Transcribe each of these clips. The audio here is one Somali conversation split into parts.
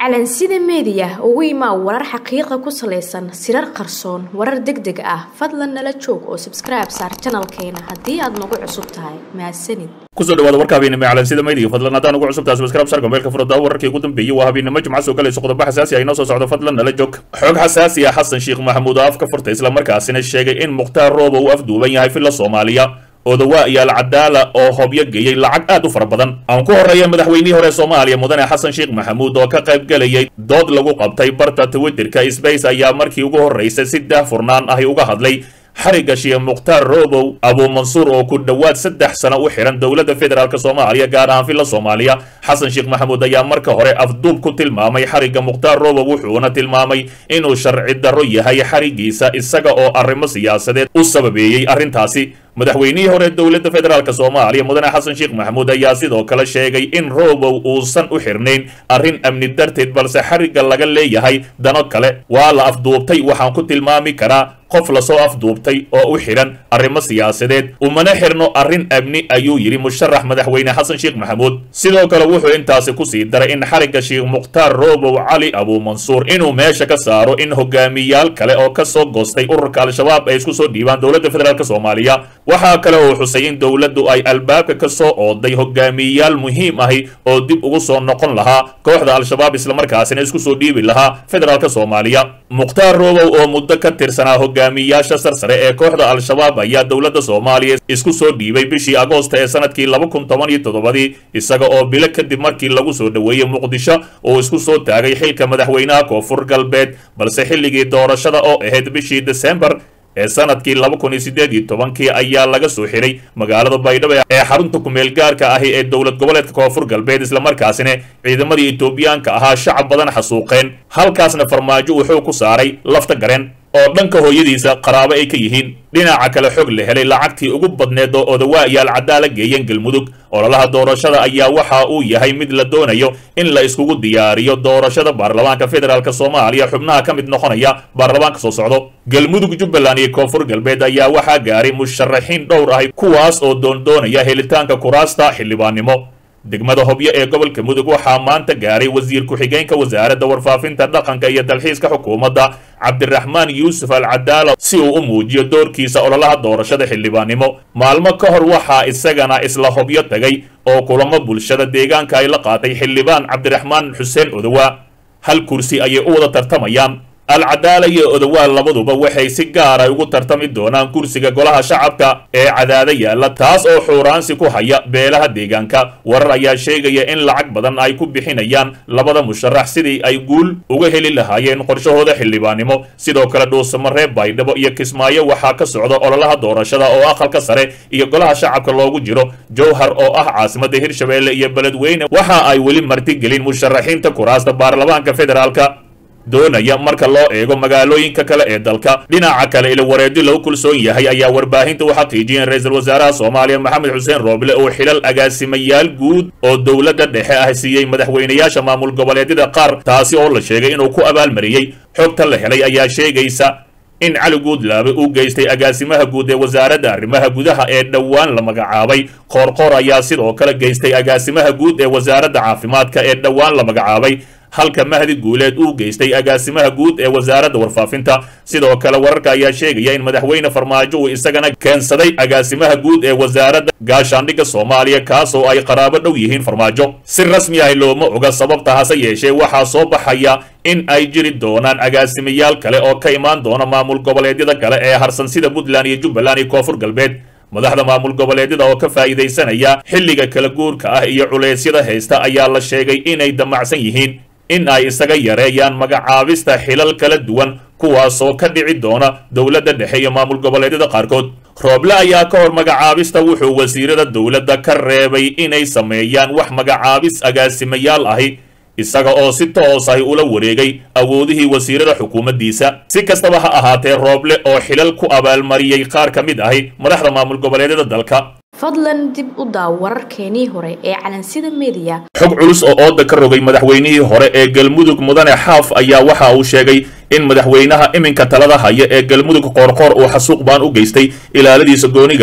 calansida meediya ugu imaa warar xaqiiqa ku salaysan sirar qarsoon warar deg deg ah fadlan nala joog oo sabskribe saar janalkeena haddii aad nagu cusub tahay mahadsanid kusoo dhawaada warka habeennimo calansida meediya fadlan haddaan ugu cusubtahay subscribe sarka meelka furada wararkii ugu dambeeyey waa habeennimo jimca soo galayso qodobo xasaasi ah inoo soo socdo fadlan nala joog xoog xasaasi ah xasan sheekh maxamuud oo afka furtay islamarkaasina sheegay in mukhtaar rooba uu afduuban yahay filla soomaaliya odawa iyaal cadaala oo hobyo geeyey lacag aad u fara badan aan ku horreeya madaxweynihii hore soomaaliya mudane xasan sheekh maxamuud oo ka qayb gelayay dood lagu qabtay barta twitterka sbace ayaa markii ugu horraysay si daahfurnaan ahi uga hadlay xarigga sheekh mukhtaar robow abuumansuur oo ku dhowaad saddex sano u xihan dowladda federaalk soomaaliya gaar ahaan filla soomaaliya xasan sheekh maxamuud ayaa marka hore afduub ku tilmaamay xarigga mukhtaar robow wuxuuna tilmaamay inuu sharci darro yahay xariggiisa isaga oo arrimo siyaasadeed u sababeeyey arrintaasi madaxweynihii hore dowladda federaalk soomaaliya mudane xasan sheekh maxamuud ayaa sidoo kale sheegay in robow uusan u xirnayn arrin amni darteed balse xarigga laga leeyahay dano kale waa la afduubtay waxaan ku tilmaami karaa qof lasoo afduubtay oo u xidhan arrimo siyaasadeed umana xirno arrin amni ayuu yidhi musharax madaxweyne xasan sheekh maxamuud sidoo kale wuxuu intaasi kusii daray in xarigga sheekh mukhtaar robow cali abuumansuur inuu meesha ka saaro in hogaamiyaal kale oo ka soo goostay ururka al-shabaab ay isku soo dhiibaan dowladda federaalk soomaaliya waxaa kale oo xusay in dowladdu ay albaabka ka soo ooday hogaamiyayaal muhiim ahi oo dib ugu soo noqon lahaa kooxda al-shabaab islamarkaasina isku soo dhiibi lahaa federaalk soomaaliya mukhtaar robow oo muddo ka tirsanaa hogaamiyayaasha sarsare ee kooxda al-shabaab ayaa dowladda soomaaliya isku soo dhiibay bishii agoosta ee sanadkii laba kun toban iyo toddobadii isaga oo bilo kadib markii lagu soo dhoweeyey muqdisho uu isku soo taagay xilka madaxweynaha koonfur galbeed balse xilligii doorashada oo ahayd bishii desembar ee sanadkii laba kun iyo siddeed iyo tobankii ayaa laga soo xiray magaalada baydhabo ee xarunta kumeel gaarka ahi ee dowlad goboleedka koonfur galbeed islamarkaasina ciidamadii etoobiyaanka ahaa shacab badan xasuuqeen halkaasna farmaajo wuxuu ku saaray lafta gareen oo dhanka hooyadiisa qaraabo ay ka yihiin dhinaca kale xog la helay lacagtii ugu badneed oo odawaa iyaal cadaala geeyeen galmudug ololaha doorashada ayaa waxa uu yahay mid la doonayo in la iskugu diyaariyo doorashada baarlamaanka federaalk soomaaliya xubnaha ka mid noqonaya baarlamaanka soo socdo galmudug jubbaland iyo koonfur galbeed ayaa waxaa gaaray musharaxiin dhowr ahi kuwaas oo doondoonaya helitaanka kuraasta xildhibaannimo degmada hobyo ee gobolka mudug waxaa maanta gaaray wasiir ku-xigeenka wasaaradda warfaafinta dhaqanka iyo dalxiiska xukuumadda cabdiraxmaan yuusuf al cadaala si uu u muujiyo doorkiisa ololaha doorashada xildhibaannimo maalmo ka hor waxaa isagana isla hobyo tagay oo kulamo bulshada deegaanka ay la qaatay xildhibaan cabdiraxmaan xuseen odowa hal kursi ayay u wada tartamayaan alcadaala iyo odowaal labaduba waxay si gaara ugu tartami doonaan kursiga golaha shacabka ee cadaada yaalla taas oo xuuraansi ku haya beelaha deegaanka warar ayaa sheegaya in lacag badan ay ku bixinayaan labada musharax sidii ay guul uga heli lahaayeen qorshahooda xildhibaannimo sidoo kale dhuusamaree baydhabo iyo kismaayo waxaa ka socda ololaha doorashada oo aqalka sare iyo golaha shacabka loogu jiro jowhar oo ah caasimadda hirshabeelle iyo beledweyne waxa ay weli martigelin musharaxiinta kuraasta baarlamaanka federaalka doonaya marka loo eego magaalooyinka kale ee dalka dhinaca kale ila wareedi lagu kulsoon yahay ayaa warbaahinta u xaqiijiyeen ra-iisul wasaaraha soomaaliya maxamed xuseen rooble oo xilal agaasimayaal guud oo dowladda dhexe ah siiyey madaxweynayaasha maamul goboleedyada qaar taasi oo la sheegay inuu ku abaalmariyey xogta la helay ayaa sheegaysa in cali guudlaabe uu geystay agaasimaha guud ee wasaaradda arrimaha gudaha ee dhowaan la magacaabay qoorqoor ayaa sidoo kale geystay agaasimaha guud ee wasaaradda caafimaadka ee dhowaan la magacaabay halka mahdi guuleed uu geystay agaasimaha guud ee wasaaradda warfaafinta sidoo kale wararka ayaa sheegaya in madaxweyne farmaajo uu isagana keensaday agaasimaha guud ee wasaaradda gaashaandhigga soomaaliya kaasoo ay qaraabo dhow yihiin farmaajo si rasmi ah looma oga sababta hase yeeshee waxaa soo baxaya in ay jiri doonaan agaasimayaal kale oo ka imaan doona maamul goboleedyada kale ee harsan sida puntland iyo jubbaland iyo koonfur galbeed madaxda maamul goboleedyada oo ka faa'iidaysanaya xilliga kala guurka ah iyo culeysyada haysta ayaa la sheegay inay damacsan yihiin in ay isaga yareeyaan magacaabista xilal kala duwan kuwaasoo ka dhici doona dowladda dhexe iyo maamul goboleedyada qaarkood rooble ayaa ka hor magacaabista wuxuu wasiirada dowladda ka reebay inay sameeyaan wax magacaabis agaasimayaal ahi isaga oo si toos ahi ula wareegay awoodihii wasiirada xukuumaddiisa si kastaba ha ahaatee rooble oo xilal ku abaalmariyey qaar ka mid ahi madaxda maamul goboleedyada dalka fadlan dib u daaw wararkeenii hore ee calansida meediya xog culus oo ooda ka rogay madaxweynihii hore ee galmudug mudane xaaf ayaa waxa uu sheegay in madaxweynaha iminka talada haya ee galmudug qoorqoor uu xasuuq baan u geystay ilaaladiisa gooniga ah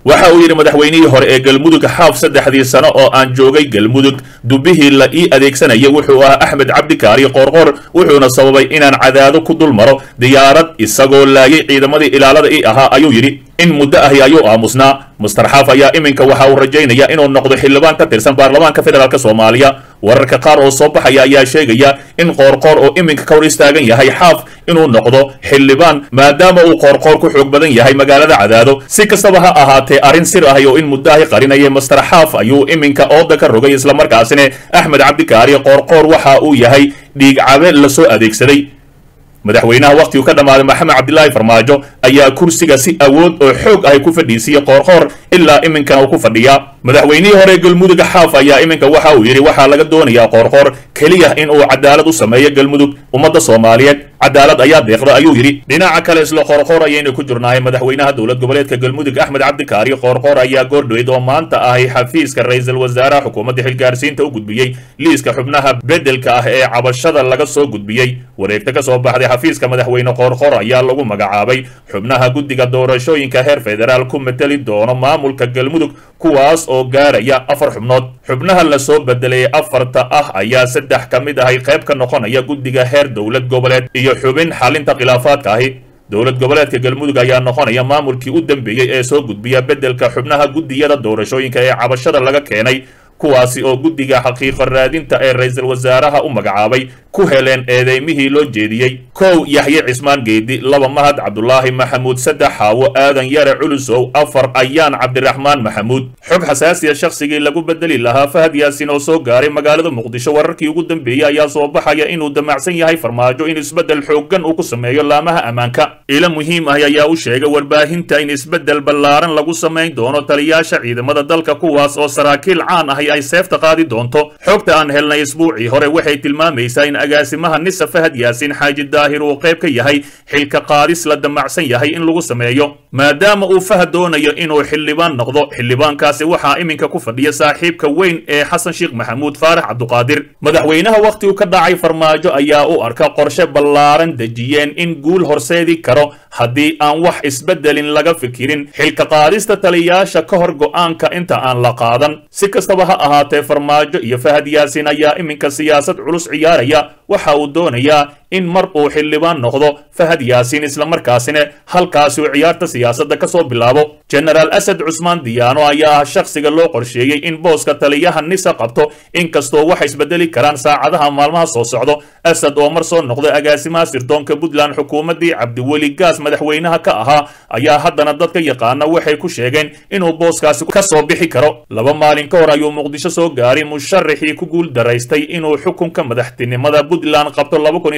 waxa uu yidhi madaxweynihii hore ee galmudug xaaf saddexdii sano oo aan joogay galmudug dubihii la ii adeegsanaya wuxuu ahaa axmed cabdikaari qoorqoor wuxuuna sababay inaan cadaado ku dul maro diyaarad isagoo laayay ciidamadii ilaalada ii ahaa ayuu yidhi in muddo ahi ayuu aamusnaa master xaaf ayaa iminka waxa uu rajaynaya inuu noqdo xildhibaan ka tirsan baarlamaanka federaalk soomaaliya wararka qaar oo soo baxaya ayaa sheegaya in qoorqoor oo iminka ka hor istaagan yahay xaaf inuu noqdo xildhibaan maadaama uu qoorqoor ku xoog badan yahay magaalada cadaado si kastaba ha ahaatee arrin sir ahi oo in muddo ahi qarinayay master xaaf ayuu iminka ooda ka rogay islamarkaasina axmed cabdikaari qoorqoor waxa uu yahay dhiigcabe lasoo adeegsaday madaxweynaha wakhtigu ka dhammaaday maxamed cabdilaahi farmaajo ayaa kursiga si awood oo xoog ahy ku fadhiisiyey qoorqoor ilaa iminkana uu ku fadhiyaa madaxweynihii hore galmudug xaaf ayaa iminka waxa uu yidhi waxaa laga doonayaa qoorqoor keliya in uu cadaalad u sameeyo galmudug ummadda soomaaliyeed cadaalad ayaa deeqda ayuu yidhi dhinaca kale isla qoorqoor ayaynu ku jirnahay madaxweynaha dowlad goboleedka galmudug axmed cabdikaari qoorqoor ayaa goordhoweyd oo maanta ahay xafiiska ra-iisul wasaaraha xukuumadda xilgaarsiinta u gudbiyey liiska xubnaha beddelka ah ee cabashada laga soo gudbiyey wareegta ka soo baxday xafiiska madaxweyne qoorqoor ayaa lagu magacaabay xubnaha guddiga doorashooyinka heer federaal ku mateli doono maamulka galmudug kuwaas oo gaaraya afar xubnood xubnaha lasoo bedelay afarta ah ayaa saddex ka mid ahay qayb ka noqonaya guddiga heer dowlad goboleed iyo xubin xalinta khilaafaadka ahi dowlad goboleedka galmudug ayaa noqonaya maamulkii u dambeeyey ee soo gudbiya beddelka xubnaha guddiyada doorashooyinka ee cabashada laga keenay kuwaasi oo guddiga xaqiiqo raadinta ee ra-iisul wasaaraha u magacaabay ku heleen eedeymihii loo jeediyey kow yaxye cismaan geedi laba mahad cabdulaahi maxamuud saddex xaawo aadan yare culusow afar ayaan cabdiraxmaan maxamuud xog xasaasiya shakhsigii lagu bedeli lahaa fahad yaasin oo soo gaaray magaalada muqdisho wararkii ugu dambeeyey ayaa soo baxaya inuu damacsan yahay farmaajo in isbeddel xooggan uu ku sameeyo laamaha ammaanka ilo muhiim ah ayaa u sheegay warbaahinta in isbeddel ballaaran lagu samayn doono taliyaasha ciidamada dalka kuwaas oo saraakiil caan ahi ay seefta qaadi doonto xogta aan helnay isbuucii hore waxay tilmaamaysaa in agaasimaha nisa fahad yaasin xaaji daahir uu qayb ka yahay xilka qaadis la damacsan yahay in lagu sameeyo maadaama uu fahad doonayo inuu xildhibaan noqdo xildhibaankaasi waxaa iminka ku fadhiya saaxiibka weyn ee xasan sheekh maxamuud faarax cabduqaadir madaxweynaha wakhtigu ka dhacay farmaajo ayaa u arka qorshe ballaaran dejiyeen in guul horseedi karo haddii aan wax isbeddelin laga fikirin xilka qaadista taliyaasha ka hor go'aanka inta aan la qaadan si kastaba ha ahaatee farmaajo iyo fahad yaasin ayaa iminka siyaasad culus ciyaaraya waxa uu doonayaa in mar uu xildhibaan noqdo fahad yaasiin islamarkaasina halkaasi uu ciyaarta siyaasadda ka soo bilaabo jenaraal asad cusmaan diyaano ayaa ah shakhsiga loo qorsheeyey in booska taliyaha nisa qabto inkastoo wax isbedeli karaan saacadaha maalmaha soo socdo asad oo mar soo noqday agaasimaha sirdoonka puntland xukuumaddii cabdiweli gaas madaxweynaha ka ahaa ayaa haddana dadka yaqaana waxay ku sheegeen inuu booskaasi ka soo bixi karo laba maalin ka hor ayuu muqdisho soo gaaray musharaxii ku guul daraystay inuu xukunka madaxtinimada puntland qabto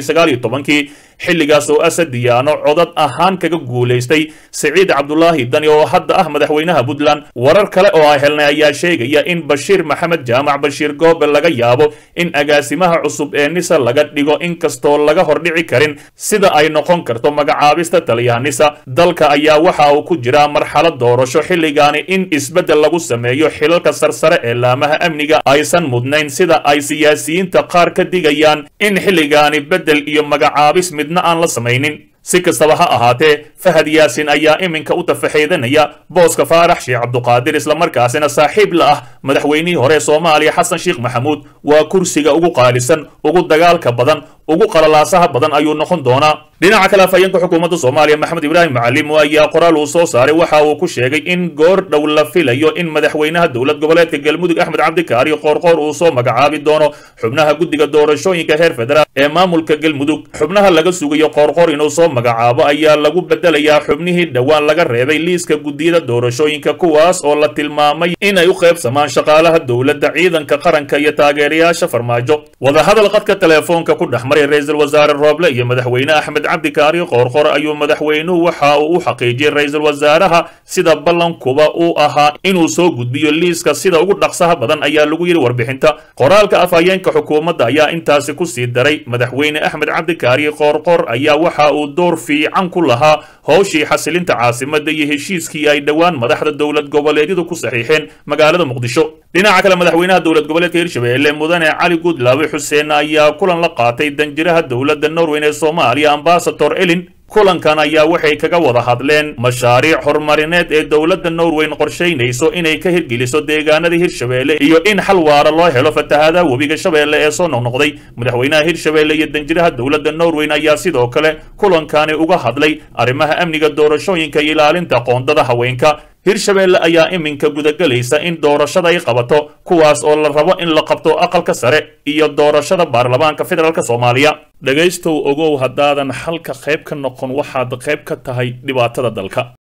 kii xilligaas oo asad diyaano codad ahaan kaga guulaystay siciid cabdulaahi dani oo hadda ah madaxweynaha puntland warar kale oo ay helnay ayaa sheegaya in bashiir maxamed jaamac bashiir goobe laga yaabo in agaasimaha cusub ee nisa laga dhigo inkastoo laga hordhici karin sida ay noqon karto magacaabista taliyaha nisa dalka ayaa waxa uu ku jiraa marxalad doorasho xilligaani in isbeddel lagu sameeyo xilalka sarsare ee laamaha amniga aysan mudnayn sida ay siyaasiyiinta qaar ka digayaan in xilligaani beddel iyo magacaabis midna aan la samaynin si kastaba ha ahaatee fahad yaasin ayaa iminka u tafaxeedanaya booska faarax sheekh cabduqaadir islamarkaasina saaxiib la ah madaxweynihii hore soomaaliya xasan sheekh maxamuud waa kursiga ugu qaalisan ugu dagaalka badan ugu qalalaasaha badan ayuu noqon doonaa dhinaca kale afhayeenka xukuumadda soomaaliya maxamed ibraahim macalimo ayaa qoraal uu soo saaray waxa uu ku sheegay in goor dhow la filayo in madaxweynaha dowlad goboleedka galmudug axmed cabdikaari qoorqoor uu soo magacaabi doono xubnaha guddiga doorashooyinka heer federaal ee maamulka galmudug xubnaha laga sugayo qoorqoor inuu soo magacaabo ayaa lagu bedelayaa xubnihii dhowaan laga reebay liiska guddiyada doorashooyinka kuwaas oo la tilmaamay inay u qaybsamaan shaqaalaha dowladda ciidanka qaranka iyo taageerayaasha farmaajo wadahadal qadka teleefoonka ku dhex maray ra-iisul wasaare rooble iyo madaxweyne axmed cabdikaari qoorqoor ayuu madaxweynuhu waxa uu u xaqiijiyey ra-iisul wasaaraha sida ballankuba uu ahaa inuu soo gudbiyo liiska sida ugu dhaqsaha badan ayaa lagu yidhi warbixinta qoraalka afhayeenka xukuumadda ayaa intaasi ku sii daray madaxweyne axmed cabdikaari qoorqoor ayaa waxa uu door fiican ku lahaa howshii xasilinta caasimadda iyo heshiiskii ay dhowaan madaxda dowlad goboleedyadu ku saxiixeen magaalada muqdisho dhinaca kale madaxweynaha dowlad goboleedka hirshabelle mudane cali guudlaawe xuseen ayaa kulan la qaatay danjiraha dowladda norweyn ee soomaaliya ambasador elin kulankan ayaa waxay kaga wada hadleen mashaariic horumarineed ee dowladda norweyn qorshaynayso inay ka hirgeliso deegaanada hirshabeelle iyo in xal waara loo helo fatahaadaha webiga shabeelle ee soo noqnoqday madaxweynaha hirshabeelle iyo danjiraha dowladda norweyn ayaa sidoo kale kulankani uga hadlay arrimaha amniga doorashooyinka iyo ilaalinta qoondada haweenka hirshabeelle ayaa iminka gudagelaysa in doorashada ay qabato kuwaas oo la rabo in la qabto aqalka sare iyo doorashada baarlamaanka federaalk soomaaliya dhegaystow ogow haddaadan xalka qayb ka noqon waxaad qayb ka tahay dhibaatada dalka